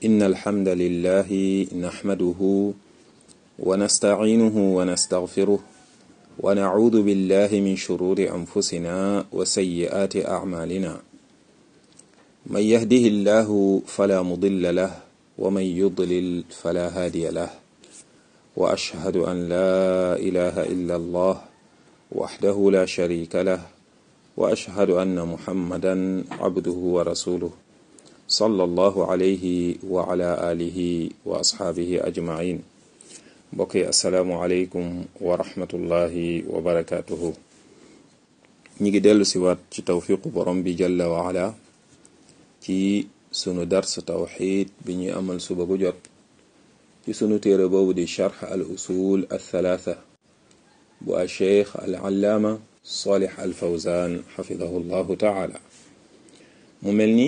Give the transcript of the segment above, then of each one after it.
إن الحمد لله نحمده ونستعينه ونستغفره ونعوذ بالله من شرور أنفسنا وسيئات أعمالنا من يهده الله فلا مضل له ومن يضلل فلا هادي له وأشهد أن لا إله إلا الله وحده لا شريك له وأشهد أن محمدا عبده ورسوله صلى الله عليه وعلى آله وأصحابه أجمعين mbokki asalaamualeykum wa rahmatullahi wa barakaatuhu ñi ngi dellu si waat ci tawfiqu borom bi jalla wa ala ci sunu dars tawxid bi ñuy amal suba gu jot ci sunu téere boobu di charx al usul al thalaatha bu a cheikh al allaama salih al fawzan xafidahu llahu taala mu mel ni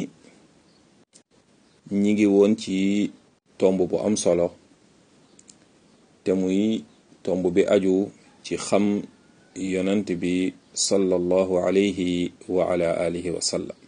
ñi ngi woon ci tomb bu am solo te muy tomb bi aju ci xam yonant bi sallallahu alayhi wa ala alihi wa sallam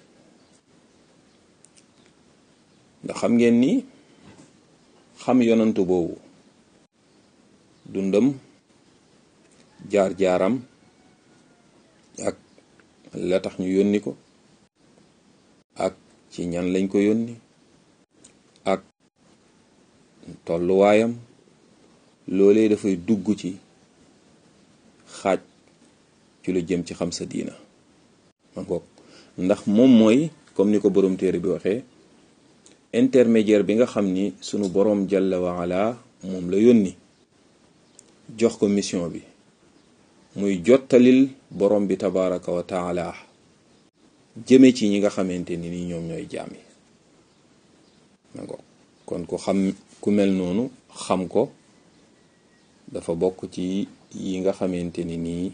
ndax xam ngeen ni xam yonantu boobu dundam jaar-jaaram ak la tax ñu yónni ko ak ci ñan lañ ko yónni ak tolluwaayam loolee dafay dugg ci xaaj ci lu jëm ci xam sa diina ma ngoog ndax moom mooy comme ni ko boroom téere bi waxee intermédiaire bi nga xam ni sunu boroom jalla wa ala moom la yónni jox ko mission bi muy jottalil boroom bi tabaraka wa taala jëme ci ñi nga xamante ni ni ñoom ñooy jaam yi ma ngoog kon ku xam ku mel noonu xam ko dafa bokk ci yi nga xamante ni nii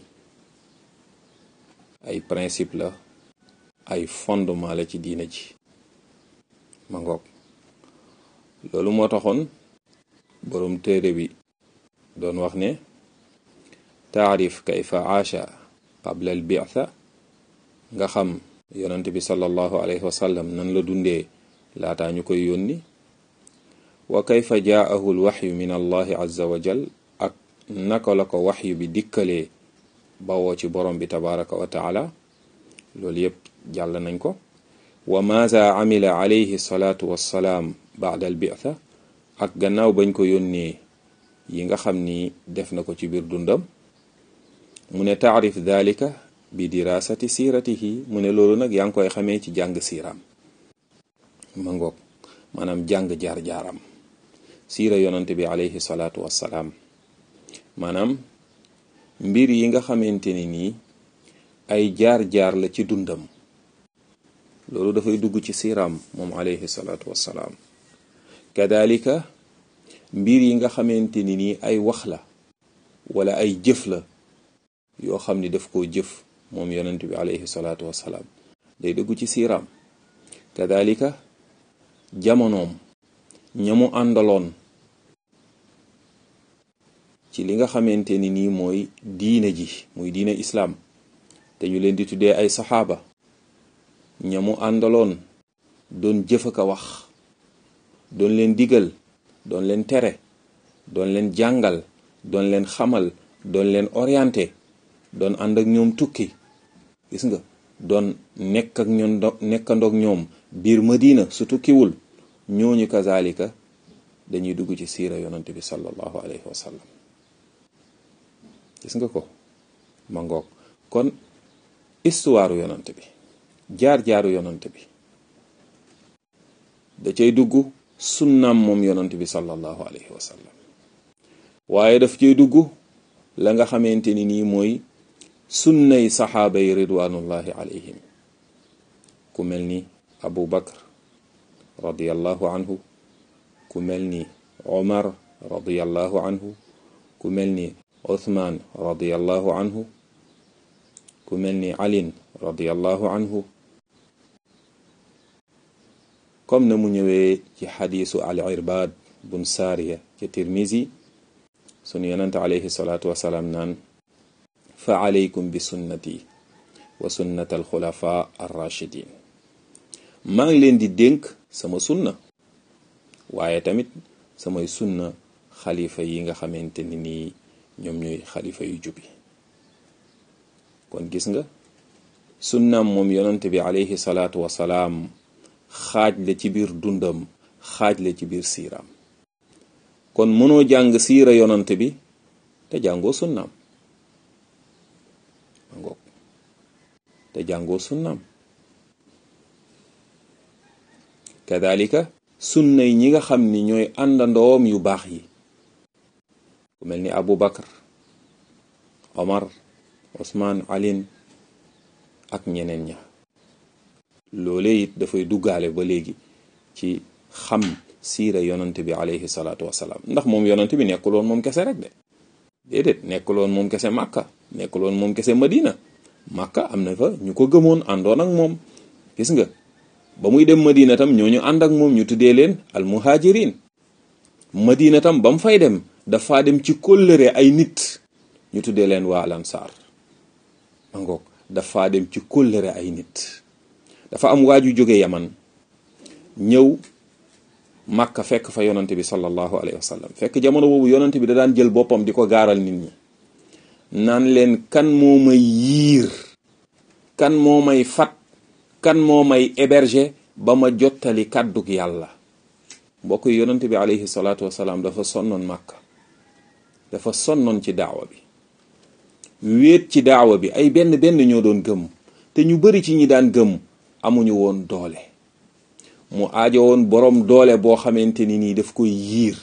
ay principe la ay fondement la ci diina ji ma ngoog loolu moo taxoon boroom téere bi doon wax ne taarif kayfa aasha qabla al bi'tha nga xam yonent bi sallallahu alayhi wa sallam nan la dundee laataa ñu koy yónni wa kayfa jaahu al waxyu min allahi azza wa jal ak naka la ko waxyu bi dikkalee bawoo ci borom bi tabaraka wa taala loolu yépp jàll nañ ko wa maza amila alayhi salaatu wassalaam baada al bi'tha ak gannaaw bañ ko yónnee yi nga xam ni def na ko ci biir dundam mu ne taarif dalika bi dirasati siiratihi mu ne loolu nag yaa ngi koy xamee ci jàng siiraam ma ngoog maanaam jàng jaar-jaaram siira yonante bi alayhi salaatu wassalaam maanaam mbir yi nga xamante ni nii ay jaar-jaar la ci dundam loolu dafay dugg ci siiraam moom alayhi salaatu wassalaam kadalika mbir yi nga xamante ni nii ay wax la wala ay jëf la yoo xam ni daf koo jëf moom yonent bi alayhi salaatu wassalaam day dugg ci siiraam kadalika jamonoom ñamu àndaloon ci li nga xamante ni nii mooy diine ji muy diine islaam te ñu leen di tuddee ay saxaaba ñamu àndaloon doon jëf ak a wax doon leen digal doon leen tere doon leen jàngal doon leen xamal doon leen orienté doon ànd ak ñoom tukki gis nga doon nekk ak ñoom nekkandoog ñoom biir madina su tukkiwul ñooñu kazalika dañuy dugg ci siira yonante bi sallallahu alayhi wa sallam gis nga ko ma ngoog kon histoire yonante bi jaar-jaaru yonante bi da cay dugg sunnaam moom yonante bi sallallahu alayhi wa sallam waaye daf cay dugg la nga xamante ni nii mooy sunnay saxaaba yi ridwanullahi alayhim ku mel ni abu bakar radiallahu anhu ku mel ni omar radiallahu anhu ku mel ni uthman radiallahu anhu ku mel ni alin radiallahu anhu comme na mu ñëwee ci xadiisu al irbad bun saariya ci tirmisi sunu yonante alayhi salaatu wasalaam naan fa alaykum bi sunnati wa sunnat al xulafa ar rachidin maa ngi leen di dénk sama sunna waaye tamit samay sunna xalifa yi nga xamante ni nii ñoom ñooy xalifa yu jubi kon gis nga sunnaam moom yonante bi alayhi salaatu wasalaam xaaj la ci biir dundam xaaj la ci biir siiraam kon mënoo jàng siira yonante bi te jàngoo sunnaam ma ngoog te jàngoo sunnaam kadalika sunna yi ñi nga xam ni ñooy àndandoom yu baax yi ku mel ni Abu Bakar Omar Osman Alin ak ñeneen ña loolee it dafay duggaale ba léegi ci xam siira yonante bi alayhi salaatu wasalaam ndax moom yonante bi nekkuloon moom kese rek de déedéet nekkuloon moom kese Màkka nekkuloon moom kese Madina Màkka am na fa ñu ko gëmoon àndoon ak moom gis nga ba muy dem Madina tam ñooñu ànd ak moom ñu tuddee leen al muhajirin Madina tam ba mu fay dem dafa dem ci kóllëre ay nit ñu tuddee leen waa lansaar ma ngoog dafa dem ci kóllëre ay nit dafa am waaju jóge yaman ñëw màkka fekk fa yonante bi sallallahu alayhi wa sallam fekk jamono boobu yonante bi da daan jël boppam di ko gaaral nit ñi naan leen kan moo may yiir kan moo may fat kan moo may héberger ba ma jottali kàddug yàlla mbokk yi yonante bi alayhi salaatu wasalaam dafa sonnoon màkka dafa sonnoon ci daawa bi wéet ci daawa bi ay benn benn ñoo doon gëm te ñu bari ci ñi daan gëm amuñu woon doole mu aajo woon boroom doole boo xamante ni nii daf koy yiir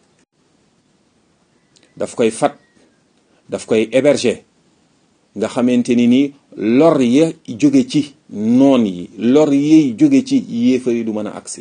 daf koy fat daf koy héberger nga xamante ni nii lor ya jóge ci noon yi lor yiy jóge ci yéefar yi du mën a agsi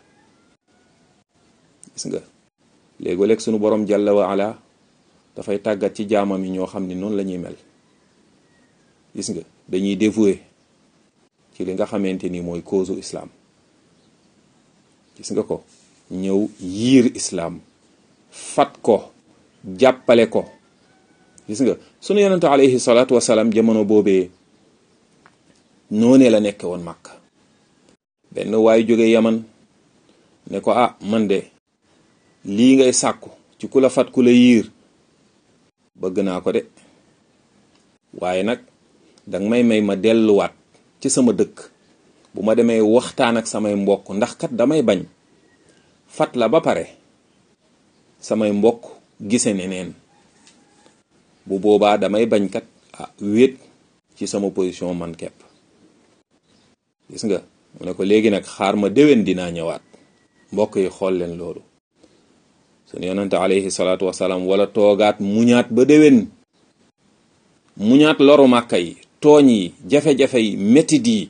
gis nga léegoo-léeg sunu boroom jàlla wa ala dafay tàggat ci jaamam yi ñoo xam ni noonu la ñuy mel gis nga dañuy dévoué ci li nga xamante ni mooy cause islam gis nga ko ñëw yiir islam fat ko jàppale ko gis nga sunu yonente alayhi salaatu wasalaam jamono boobee noonee la nekke woon màkk benn waay jóge yaman ne ko ah man de lii ngay sàkku ci ku la fat ku la yiir bëgg naa ko de waaye nag danga may may ma delluwaat ci sama dëkk bu ma demee waxtaan ak samay mbokk ndax kat damay bañ fat la ba pare samay mbokk gise neneen bu boobaa damay bañ kat ah wéet ci sama position man kepp gis nga mu ne ko léegi nag xaar ma déwén dinaa ñëwaat mbokk yi xool leen loolu sunu yonante alayhi salaatu wasalaam wala toogaat muñaat ba déwén muñaat loru màkka yi tooñ yi jafe-jafe yi métit yi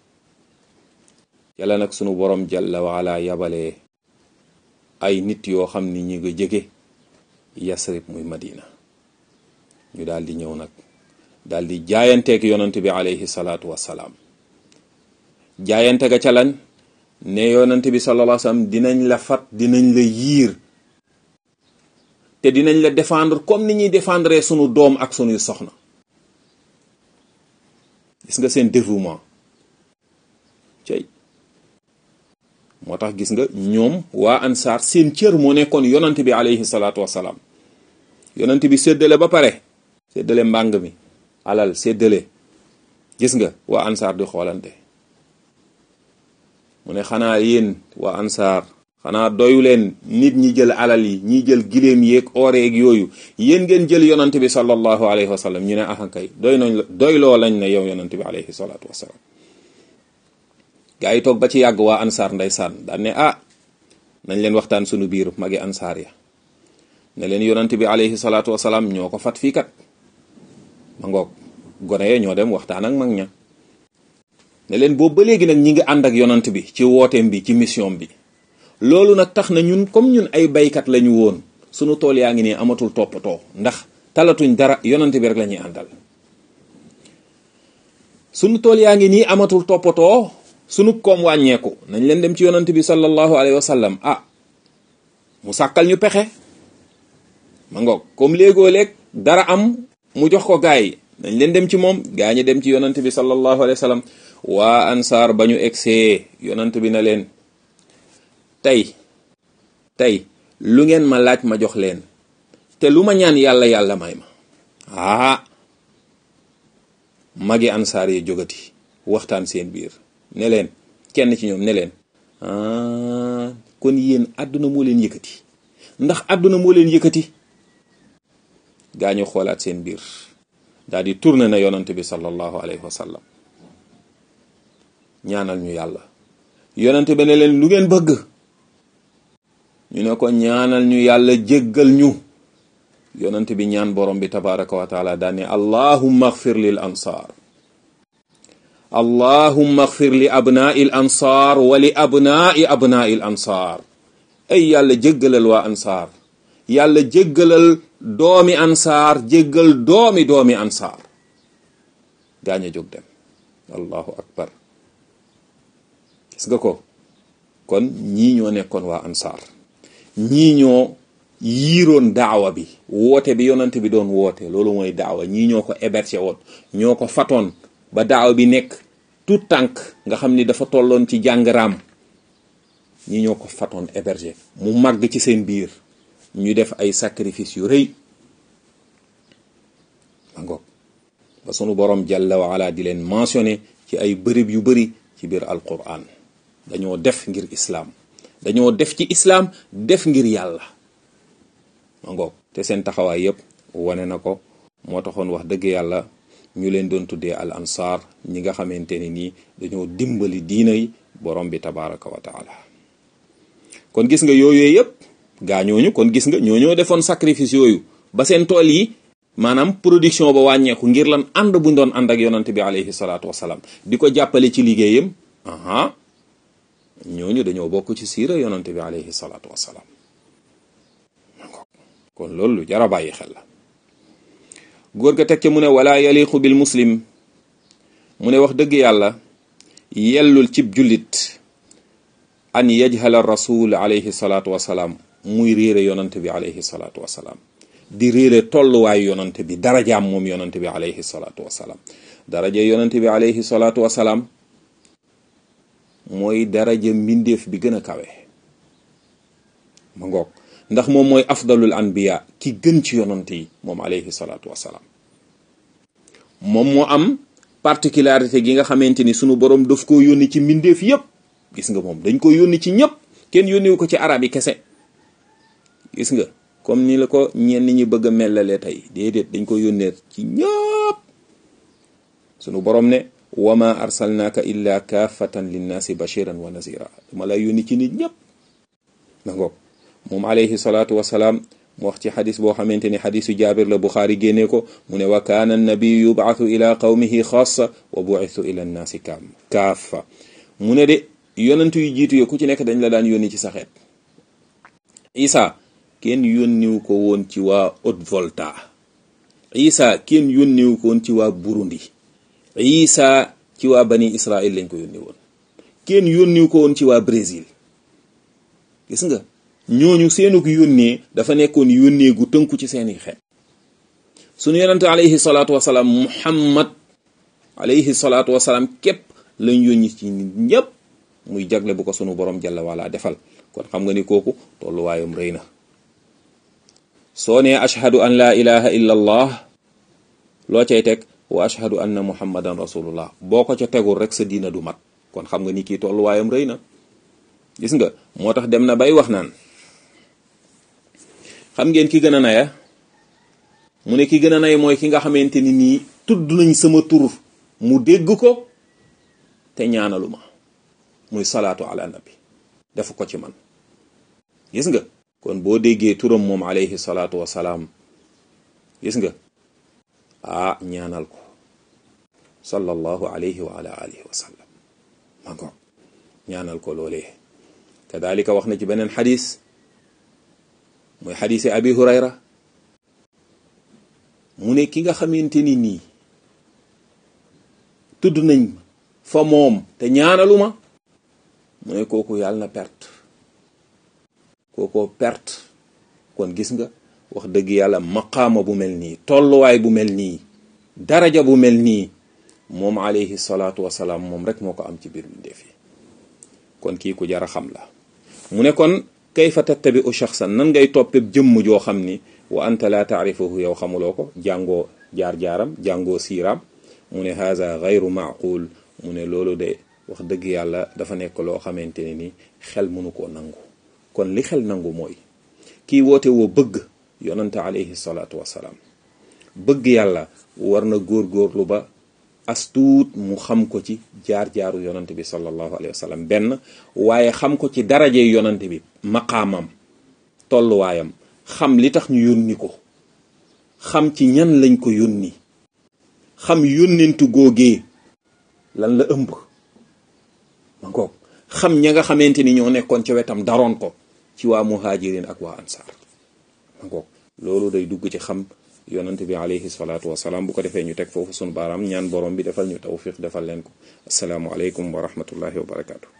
yàlla nag sunu borom jalla waala yabalee ay nit yoo xam ni ñi nga jege yasrib muy madina ñu daal di ñëw nag daal di jaayanteeg yonante bi alayhi salaatu wasalaam jaayante ga ca lan ne yonante bi sallallahu alayhi wasallam dinañ la fat dinañ la yiir te dinañ la défendre comme ni ñuy défendre sunu doom ak sunuy soxna gis nga seen dévouement cey moo tax gis nga ñoom waa ansaar seen cër moo nekkoon yonant bi alayhi salaatu wasalaam yonant bi séddale ba pare séddale mbàng mi alal séddale gis nga waa ansaar di xoolante mu ne xanaa yéen waa ansaar xanaa doyu leen nit ñi jël alal yi ñi jël giléem yeeg ooreeg yooyu yéen ngeen jël yonant bi sallallahu alayhi wa sallam ñu ne ahankay doy nañ la doy loo lañ ne yow yonant bi alayhi salaatu wasalaam gaa yi toog ba ci yàgg waa ansaar ndeysaan daan ne ah nañ leen waxtaan sunu biir magi ansaar ya ne leen yonant bi alayhi salaatu wasalaam ñoo ko fat fii kat ma ngoog gone ye ñoo dem waxtaan ak mag ña ne leen boobu ba léegi nag ñi ngi ànd ak yonant bi ci wooteem bi ci mission bi loolu nag tax na ñun comme ñun ay baykat lañu woon sunu tool yaa ngi nii amatul toppatoo ndax talatuñ dara yonant bi rek la ñuy àndal sunu tool yaa ngi nii amatul toppatoo sunu koom wàññeeku nañ leen dem ci yonant bi sallallahu alayhi wa sallam ah mu sàkkal ñu pexe ma ngoog comme léegoo léeg dara am mu jox ko gaay yi nañ leen dem ci moom gaa ñi dem ci yonant bi sallallahu alayhi wa sallam waa ansaar ba ñu egsee yonant bi na leen tey tey lu ngeen ma laaj ma jox leen te lu ma ñaan yàlla yàlla may ma aa magi ansaar yi jógati waxtaan seen biir ne leen kenn ci ñoom ne leen kon yéen àdduna moo leen yëkkati ndax àdduna moo leen yëkkati gaa ñu xoolaat seen biir daal di tourné na yonante bi sallallahu alayhi wa sallam ñaanal ñu yàlla yonante bi ne leen lu ngeen bëgg ñu ne ko ñaanal ñu yàlla jéggal ñu yonante bi ñaan borom bi tabaraka wa taala daane allahumma agfir lil ansaar allahumma agfir li abnaai l ansaar wa li abnaai abnaai l ansaar ay yàlla jéggalal waa ansaar yàlla jéggalal doomi ansaar jéggal doomi doomi ansaar gaañ a jóg dem allahu akbar gis nga ko kon ñii ñoo nekkoon waa ansaar ñii ñoo yiiroon daawa bi woote bi yonante bi doon woote loolu mooy daawa ñii ñoo ko hébergé woon ñoo ko fatoon ba daawa bi nekk tout tànk nga xam ni dafa tolloon ci jàngaraam ñii ñoo ko fatoon hébergé mu màgg ci seen biir ñu def ay sacrifice yu rëy ma ngoog ba sunu borom jalla wa ala di leen mentionné ci ay bërëb yu bëri ci biir alquran dañoo def ngir islaam dañoo def ci islaam def ngir yàlla ma ngoog te seen taxawaay yépp wane na ko moo taxoon wax dëgg yàlla ñu leen doon tuddee al ansaar ñi nga xamante ne nii dañoo dimbali diina yi borom bi tabaraka wa taala kon gis nga yooyu yépp gaa ñooñu kon gis nga ñoo ñoo defoon sacrifice yooyu ba seen tool yi maanaam production ba wàññeeku ngir lan ànd buñ doon ànd ak yonante bi alayhi salaatu wasalaam di ko jàppale ci liggéeyam aha ñooñu dañoo bokk ci siira yonante bi alayhi salaatu wasalaam kon loolu lu jara bàyyi xel la góor ga teg ca mu ne wala yaliqu bil muslim mu ne wax dëgg yàlla yellul cib jullit an yajhala rasul alayhi salaatu wasalaam muy réere yonante bi alayhi salaatu wasalaam di réere tolluwaayu yonante bi darajaam moom yonante bi alayhi salaatu wasalaam daraja yonante bi alayhi salaatu wasalaam mooy daraja mbindeef bi gën a kawe ma ngoog ndax moom mooy afdalul anbiya ki gën ci yonante yi moom alayhi salaatu wasalaam moom moo am particularité gi nga xamante ni sunu borom daf ko yónni ci mbindeef yépp gis nga moom dañ ko yónni ci ñëpp kenn yónniwu ko ci arab yi kese gis nga comme ni la ko ñenn ñi bëgg a mellalee tey déedéet dañ ko yónnee ci ñëpp sunu borom ne wama arsalnaaka illa kaafatan linnaasi bashiran wa nazira dama lay yónni ci nit ñëpp na ngoog moom alayhi salaatu wasalaam mu wax ci xadis boo xamante ni xadisu jaabir la buxaari génnee ko mu ne wa kaana annabiyu yubaatu ila qawmihi xaasa wa buitu ila nnaasi kaam kaafa mu ne de yonentu yu jiitu yo ku ci nekk dañ la daan yónni ci sa xeet isa kenn yónniwu ko woon ci waa Haute-Volta isa kenn yónniwu ko woon ci waa Burundi isa ci waa bani Israël lañ ko yónni woon kenn yónniwu ko woon ci waa Brésil gis nga ñooñu seenug yónnee dafa nekkoon yónnee gu tënku ci seeni xeet sunu yonente alayhi salaatu wasalaam muhammad alayhi salaatu wasalaam képp lañ yónni ci nit ñépp muy jagle bu ko sunu borom jalla wala defal kon xam nga ni kooku tolluwaayam rëy na soo nee ashhadu an laa ilaha illa allah loo cay teg wa ashhadu anna muhammadan rasulullah boo ko ca tegul rek sa diina du mat kon xam nga ni kii tolluwaayam rëy na gis nga moo tax dem na bay wax naan xam ngeen ki gën a naya mu ne ki gën a nay mooy ki nga xamante ni nii tudd nañ sama tur mu dégg ko te ñaanalu ma muy salaatu ala nabi def ko ci man gis nga kon boo déggee turam moom alayhi salaatu wasalaam gis nga ah ñaanal ko sallallahu alayhi wa ala alihi wa sallam ma ko ñaanal ko loolee kadalika wax na ci beneen xadis mooy xadisi abi hurayra mu ne ki nga xamante ni nii tudd nañ fa moom te ñaanaluma mu ne kooku yàlla na perte kookoo perte kon gis nga wax dëgg yàlla maqaama bu mel nii tolluwaay bu mel nii daraja bu mel nii moom alayhi salaatu wasalaam moom rek moo ko am ci biir bindeef yi kon kii ku jara xam la mu ne kon kayfa tattabi'u shaxsan nan ngay toppe jëmm joo xam ni wa anta la taarifuhu yow xamuloo ko jàngoo jaar-jaaram jàngoo siiraam mu ne haza gayru maaqul mu ne loolu de wax dëgg yàlla dafa nekk loo xamante ne ni xel mënu koo nangu kon li xel nangu mooy kii woote woo bëgg yonante alayhi salaatu wassalaam bëgg yàlla war na góor-góorlu ba astuut mu xam ko ci jaar-jaaru yonante bi sallallahu alayhi wa sallam benn waaye xam ko ci daraje yonante bi maqaamam tolluwaayam xam li tax ñu yónni ko xam ci ñan lañ ko yónni xam yónnentu góogee lan la ëmb ma ngoog xam ña nga xamante ni ñoo nekkoon ca wetam daroon ko ci waa muhajirin ak waa ansaar ma ngoog loolu day dugg ci xam yonante bi alayhi salaatu wasalaam bu ko defee ñu teg foofu sunu baaraam ñaan borom bi defal ñu tawfiq defal leen ko asalaamu aleykum wa rahmatullahi wa barakaatu.